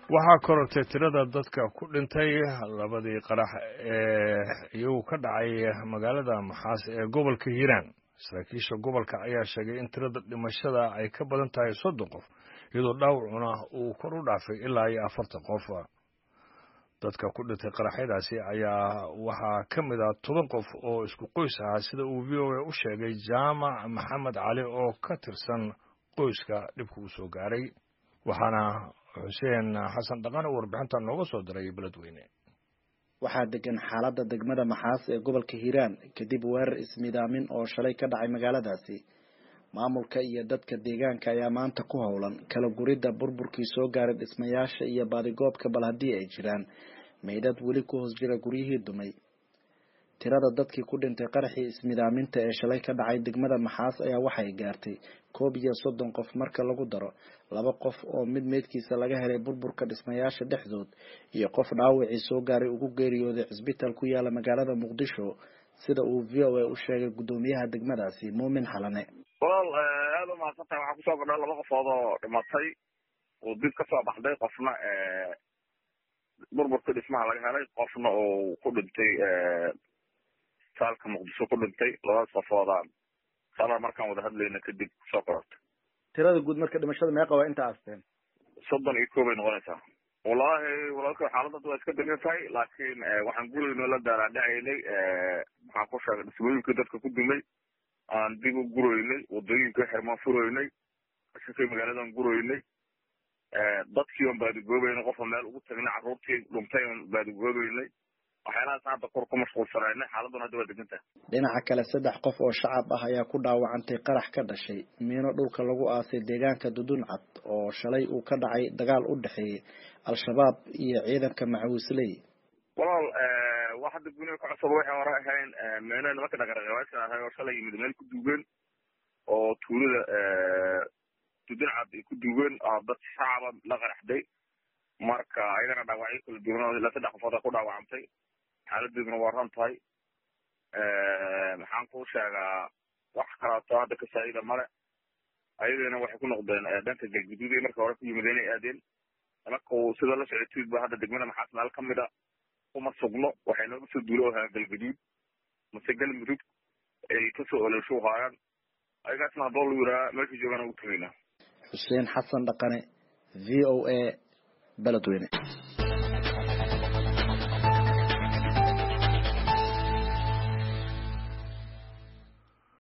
waxaa korortay tirada dadka ku dhintay labadii qarax ee iyagu ka dhacay magaalada maxaas ee gobolka hiiraan saraakiisha gobolka ayaa sheegay in tirada dhimashada ay ka badan tahay soddon qof iyadoo dhaawacuna uu kor u dhaafay ilaa iyo afartan qof dadka ku dhintay qaraxyadaasi ayaa waxaa ka mid ah toban qof oo isku qoys ahaa sida uu v o a u sheegay jaamac maxamed cali oo ka tirsan qoyska dhibka uu soo gaaray waxaana xuseen xasan dhaqane warbixinta nooga soo diray beledweyne waxaa degan xaaladda degmada maxaas ee gobolka hiiraan kadib weerar ismidaamin oo shalay ka dhacay magaaladaasi maamulka iyo dadka deegaanka ayaa maanta ku howlan kala guridda burburkii soo gaaray dhismayaasha iyo baadigoobka bal haddii ay jiraan meydhad weli ku hoos jira guryihii dumay tirada dadkii ku dhintay qaraxii ismidaaminta ee shalay ka dhacay degmada maxaas ayaa waxay gaartay koob iyo soddon qof marka lagu daro laba qof oo mid meydkiisa laga helay burburka dhismayaasha dhexdood iyo qof dhaawacii soo gaaray ugu geeriyooday cisbitaal ku yaala magaalada muqdisho sida uu v o a u sheegay guddoomiyaha degmadaasi muumin xalane walaal aada umahadsantahay waxaa kusoo kordha laba qofood oo dhimatay oo dib ka soo baxday qofna burburka dhismaha laga helay qofna oo ku dhintay saalka muqdisho ku dhintay labadaas qofooda sala markaan wada hadlayna kadib kusoo korortay tirada guud marka dhimashada meeqa waa inta aasteen soddon iyo kow bay noqonaysaa wallahi walaalka xaaladda waa iska dagan tahay laakiin waxaan gurayno la daaraadhacaynay maxaan ku sheegay dhismooyinkii dadka ku dumay aan dib u guroynay wadooyinka xirmaan furoynay shakay magaaladan guroynay dadkii on baadigoobeynay qofa meel ugu tagnay carruurtii dhuntay on baadigoobeynay waxyaalahaas hadda kor ku mashquulsanaynay xaaladuna hadda waa degan tahay dhinaca kale saddex qof oo shacab ah ayaa ku dhaawacantay qarax ka dhashay miino dhulka lagu aasay deegaanka duduncad oo shalay uu ka dhacay dagaal u dhexeeyey al-shabaab iyo ciidanka macawisley walaal wax hadda guniga ka cusub waxay hore ahayn meena nimanka dhagaraqabaasha ahay oo shalay yimid meel ku duugeen oo tuulada duduncad ay ku duugeen dad shacaba la qaraxday marka ayagana dhaawacyo kala duwan ilaa saddex qofood ay ku dhaawacantay xaaladeeduna waa ran tahay maxaan kuu sheegaa wax kalaato hadda ka saa'ida male ayagana waxay ku noqdeen dhanka galguduud ay marka hore ku yimideen ay aadeen marka sida la socotiid ba hadda degmada maxaas meel ka mid a uma sugno waxay nooga soo duulo ahaa galguduud mase galmudug ay kasoo olosho haayaan ayagaasna haddoo lu yiraa meesha joogaan ugu tagaynaa xuseen xasan dhaqane v o a beledweyne